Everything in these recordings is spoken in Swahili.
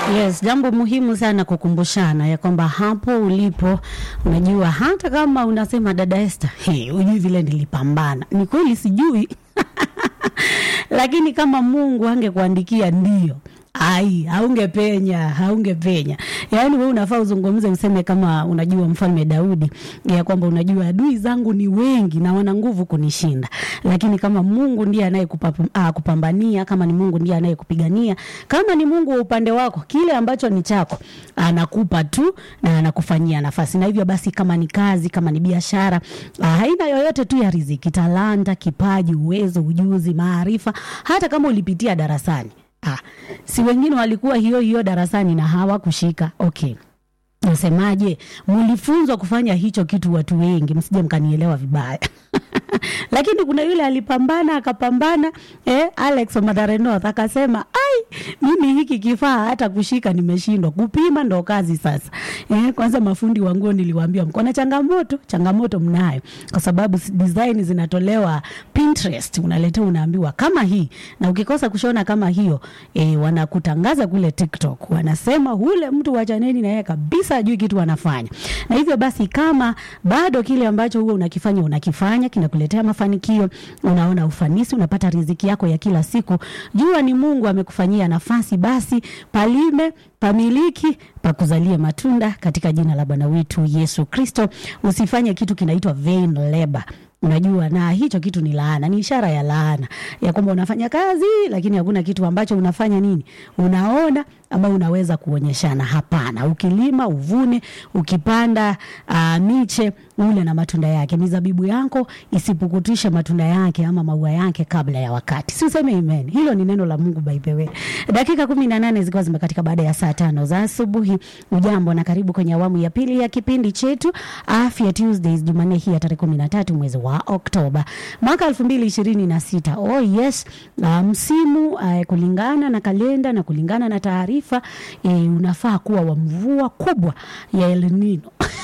Yes, jambo muhimu sana kukumbushana ya kwamba hapo ulipo, unajua hata kama unasema dada Esther, hey, ujui vile nilipambana. Ni kweli sijui lakini kama Mungu angekuandikia ndio ai haungepenya haungepenya yaani we unafaa uzungumze useme kama unajua mfalme daudi ya kwamba unajua adui zangu ni wengi na wana nguvu kunishinda lakini kama mungu ndiye anayekupambania kama ni mungu ndiye anayekupigania kama ni mungu wa upande wako kile ambacho ni chako anakupa tu na anakufanyia nafasi na hivyo basi kama ni kazi kama ni biashara haina yoyote tu ya riziki talanta kipaji uwezo ujuzi maarifa hata kama ulipitia darasani Ah, si wengine walikuwa hiyo hiyo darasani na hawakushika. Okay, nasemaje? Mlifunzwa kufanya hicho kitu, watu wengi, msije mkanielewa vibaya lakini kuna yule alipambana akapambana, eh, Alex Mathare North akasema ai, mimi hiki kifaa hata kushika nimeshindwa, kupima ndo kazi sasa. Eh, kwanza mafundi wa nguo niliwaambia mko na changamoto, changamoto mnayo kwa sababu design zinatolewa Pinterest, unaletea unaambiwa kama hii, na ukikosa kushona kama hiyo eh, wanakutangaza kule TikTok, wanasema ule mtu wachaneni na yeye kabisa ajui kitu anafanya. Na hivyo basi, kama bado kile ambacho huwa unakifanya unakifanya kinakuletea mafanikio, unaona ufanisi, unapata riziki yako ya kila siku, jua ni Mungu amekufanyia nafasi, basi palime pamiliki pakuzalie matunda katika jina la Bwana wetu Yesu Kristo. Usifanye kitu kinaitwa vain labor unajua na hicho kitu ni laana, ni ishara ya laana ya kwamba unafanya kazi lakini hakuna kitu ambacho unafanya nini, unaona ama unaweza kuonyeshana. Hapana, ukilima uvune, ukipanda uh, miche ule na matunda yake. Mizabibu yako isipukutishe matunda yake ama maua yake kabla ya wakati. Si useme amen. Hilo ni neno la Mungu by the way. Dakika kumi na nane zikiwa zimekatika baada ya saa tano za asubuhi. Ujambo na karibu kwenye awamu ya pili ya kipindi chetu Afya Tuesdays, Jumanne hii ya tarehe kumi na tatu mwezi wa Oktoba mwaka elfu mbili ishirini na sita. Oh yes, uh, msimu uh, kulingana na kalenda na kulingana na taarifa uh, unafaa kuwa wa mvua kubwa ya El Nino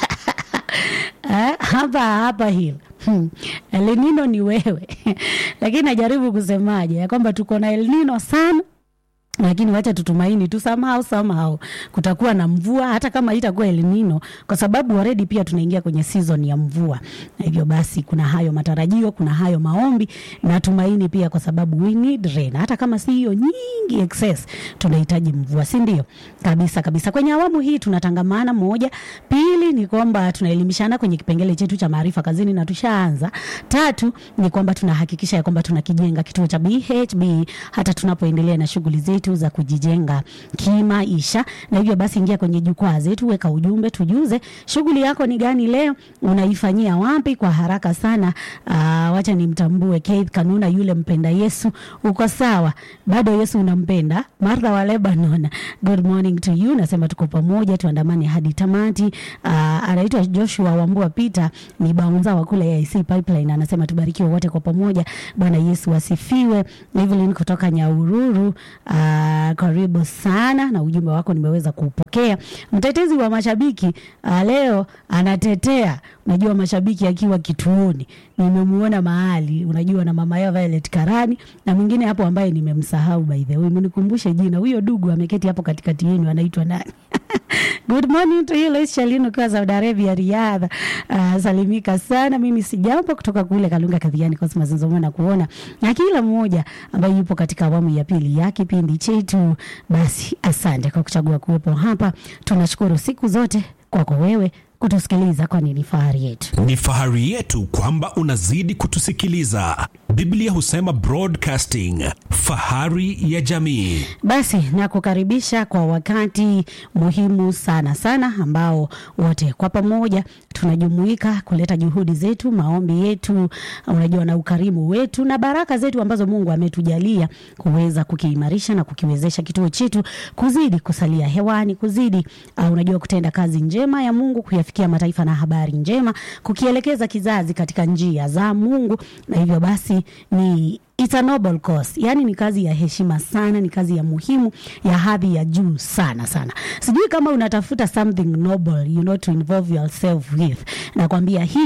hapa hapa hilo hmm. El Nino ni wewe lakini najaribu kusemaje ya kwamba tuko na El Nino sana lakini wacha tutumaini tu somehow somehow kutakuwa na mvua hata kama itakuwa El Nino, kwa sababu already pia tunaingia kwenye season ya mvua, na hivyo basi kuna hayo matarajio, kuna hayo maombi na tumaini pia, kwa sababu we need rain, hata kama si hiyo nyingi excess, tunahitaji mvua, si ndio? Kabisa kabisa. Kwenye awamu hii tunatangamana, moja, pili ni kwamba tunaelimishana kwenye kipengele chetu cha maarifa kazini na tushaanza. Tatu ni kwamba tunahakikisha ya kwamba tunakijenga kituo cha BHB hata tunapoendelea na shughuli zetu za kujijenga kimaisha. Na hivyo basi, ingia kwenye jukwaa zetu, weka ujumbe, tujuze shughuli yako ni gani leo, unaifanyia wapi kwa haraka sana. Uh, wacha nimtambue Keith Kanuna, yule mpenda Yesu. Uko sawa? Bado Yesu unampenda? Martha wa Lebanon, good morning to you. Nasema tuko pamoja, tuandamane hadi tamati. Uh, anaitwa Joshua Wambua Peter, ni baunza wa kule AIC Pipeline, anasema tubarikiwe wote kwa pamoja. Bwana Yesu asifiwe. Evelyn kutoka Nyaururu, uh, Uh, karibu sana na ujumbe wako nimeweza kupokea. Mtetezi wa mashabiki uh, leo anatetea, unajua mashabiki akiwa kituoni, nimemuona mahali, unajua na mama yao Violet Karani na mwingine hapo ambaye nimemsahau by the way, mnikumbushe jina. Huyo dugu ameketi hapo katikati yenu anaitwa nani? Good morning to you Lois Shalino kwa Saudi Arabia Riyadh. Uh, salimika sana. Mimi si jambo kutoka kule Kalunga Kadhiani Cosmas Nzoma na kuona na kila mmoja ambaye yupo katika awamu ya pili ya kipindi chetu. Basi asante kwa kuchagua kuwepo hapa. Tunashukuru siku zote kwako wewe kutusikiliza, kwani ni fahari yetu. Ni fahari yetu kwamba unazidi kutusikiliza. Biblia husema broadcasting, fahari ya jamii. Basi nakukaribisha kwa wakati muhimu sana sana, ambao wote kwa pamoja tunajumuika kuleta juhudi zetu, maombi yetu, unajua na ukarimu wetu na baraka zetu ambazo Mungu ametujalia kuweza kukiimarisha na kukiwezesha kituo chetu kuzidi kusalia hewani, kuzidi uh, unajua kutenda kazi njema ya Mungu, kuyafikia mataifa na habari njema, kukielekeza kizazi katika njia za Mungu, na hivyo basi ni It's a noble cause. Yani ni kazi ya heshima sana, ni kazi ya muhimu ya hadhi ya juu sana sana. Sijui kama unatafuta something noble, you know, to involve yourself with. Nakwambia hii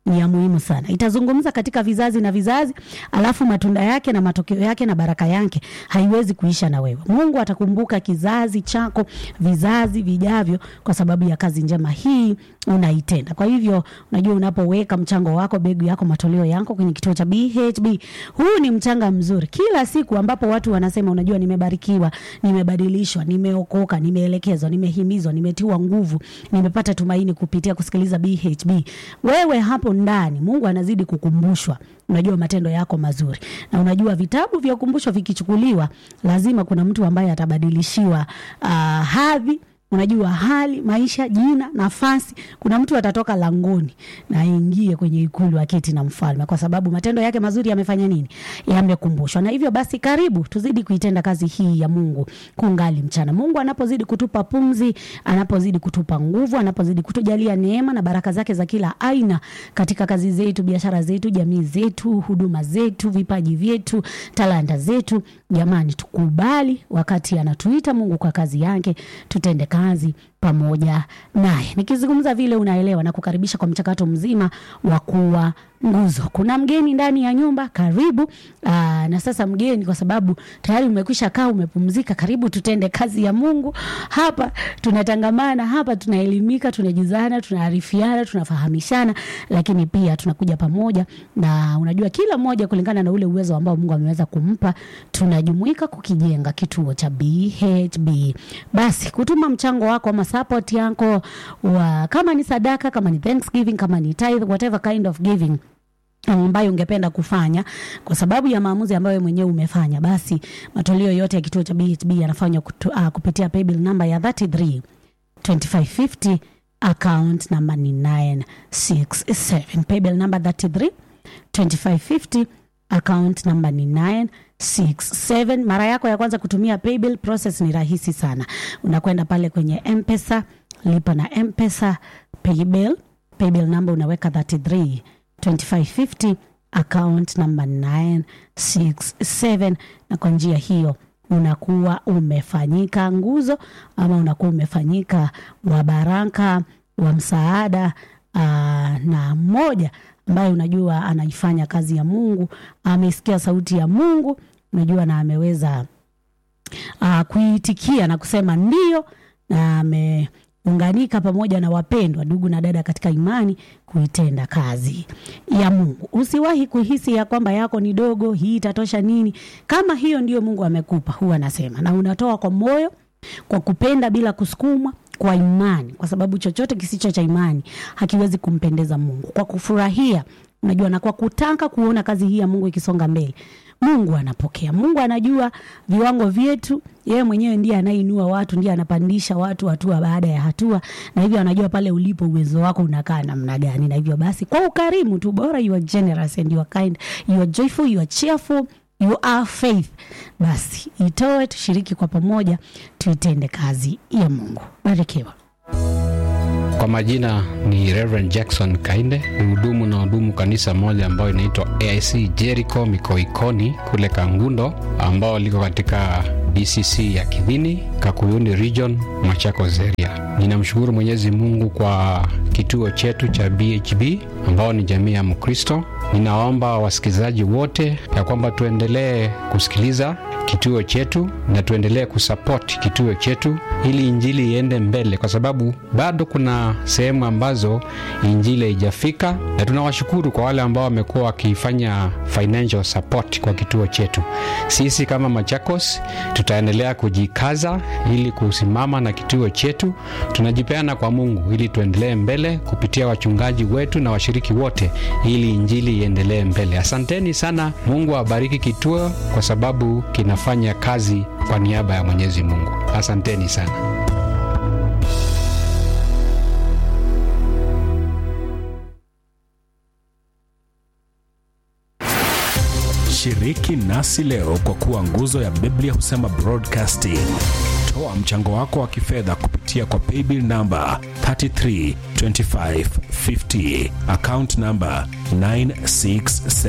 ni ya muhimu sana. Itazungumza katika vizazi na vizazi, alafu matunda yake na matokeo yake na baraka yake haiwezi kuisha na wewe. Mungu atakumbuka kizazi chako, vizazi vijavyo, kwa sababu ya kazi njema hii unaitenda. Kwa hivyo, unajua unapoweka mchango wako, begu yako, matoleo yako kwenye kituo cha BHB, huu ni mchanga mzuri. Kila siku ambapo watu wanasema, unajua, nimebarikiwa, nimebadilishwa, nimeokoka, nimeelekezwa, nimehimizwa, nimetiwa nguvu, nimepata tumaini kupitia kusikiliza BHB, wewe hapo ndani Mungu anazidi kukumbushwa, unajua matendo yako mazuri, na unajua vitabu vya ukumbusho vikichukuliwa, lazima kuna mtu ambaye atabadilishiwa uh, hadhi unajua hali maisha, jina, nafasi. Kuna mtu atatoka langoni na aingie kwenye ikulu aketi na mfalme, kwa sababu matendo yake mazuri yamefanya nini? Yamekumbushwa. Na hivyo basi, karibu tuzidi kuitenda kazi hii ya Mungu kungali mchana. Mungu anapozidi kutupa pumzi, anapozidi kutupa nguvu, anapozidi kutujalia neema na baraka zake za kila aina katika kazi zetu, biashara zetu, jamii zetu, huduma zetu, vipaji vyetu, talanta zetu, jamani, tukubali wakati anatuita Mungu kwa kazi yake, tutende kazi pamoja naye. Nikizungumza vile unaelewa, na kukaribisha kwa mchakato mzima wa kuwa nguzo. Kuna mgeni ndani ya nyumba, karibu. Aa, na sasa mgeni, kwa sababu tayari umekwisha kaa umepumzika, karibu tutende kazi ya Mungu hapa. Tunatangamana hapa, tunaelimika, tunajuzana, tunaarifiana, tunafahamishana, lakini pia tunakuja pamoja, na unajua kila mmoja kulingana na ule uwezo ambao Mungu ameweza kumpa, tunajumuika kukijenga kituo cha BHB. Basi kutuma mchango wako ama support yako wa, kama ni sadaka, kama ni thanksgiving, kama ni tithe, whatever kind of giving ambayo ungependa kufanya kwa sababu ya maamuzi ambayo wewe mwenyewe umefanya, basi matoleo yote ya kituo cha BHB yanafanywa uh, kupitia paybill namba ya 33 2550 account namba ni 967 paybill namba 33 2550 account namba ni 967. Mara yako ya kwanza kutumia paybill, process ni rahisi sana. Unakwenda pale kwenye M-Pesa, lipa na M-Pesa paybill, paybill namba unaweka 33 2550 account namba 967, na kwa njia hiyo unakuwa umefanyika nguzo ama unakuwa umefanyika wa baraka wa msaada aa, na mmoja ambaye unajua anaifanya kazi ya Mungu, amesikia sauti ya Mungu, unajua na ameweza uh, kuitikia na kusema ndio, na ameunganika pamoja na wapendwa ndugu na dada katika imani kuitenda kazi ya Mungu. Usiwahi kuhisi ya kwamba yako ni dogo, hii itatosha nini. Kama hiyo ndio Mungu amekupa, huwa anasema, na unatoa kwa moyo, kwa kupenda, bila kusukumwa kwa imani, kwa sababu chochote kisicho cha imani hakiwezi kumpendeza Mungu. Kwa kufurahia, unajua, na kwa kutaka kuona kazi hii ya Mungu ikisonga mbele, Mungu anapokea. Mungu anajua viwango vyetu, yeye mwenyewe ndiye anainua watu, ndiye anapandisha watu hatua baada ya hatua, na hivyo anajua pale ulipo uwezo wako unakaa namna gani. Na hivyo basi, kwa ukarimu tu, bora you are generous and you are kind, you are joyful, you are cheerful you are faith. Basi itoe, tushiriki kwa pamoja, tuitende kazi ya Mungu. Barikiwa. Kwa majina ni Reverend Jackson Kainde, mhudumu na hudumu kanisa moja ambayo inaitwa AIC Jericho Mikoikoni kule Kangundo, ambao liko katika DCC ya Kidhini, Kakuyuni Region, Machakos area. Ninamshukuru Mwenyezi Mungu kwa kituo chetu cha BHB ambao ni jamii ya Mkristo. Ninaomba wasikilizaji wote ya kwamba tuendelee kusikiliza kituo chetu na tuendelee kusupport kituo chetu ili injili iende mbele, kwa sababu bado kuna sehemu ambazo injili haijafika, na tunawashukuru kwa wale ambao wamekuwa wakifanya financial support kwa kituo chetu. Sisi kama Machakos tutaendelea kujikaza ili kusimama na kituo chetu. Tunajipeana kwa Mungu ili tuendelee mbele kupitia wachungaji wetu na washiriki wote, ili injili iendelee mbele. Asanteni sana. Mungu awabariki kituo kwa sababu kinafanya kazi kwa niaba ya Mwenyezi Mungu. Asanteni sana. Shiriki nasi leo kwa kuwa nguzo ya Biblia husema broadcasting. Toa mchango wako wa kifedha kupitia kwa paybill namba 332550 account namba 967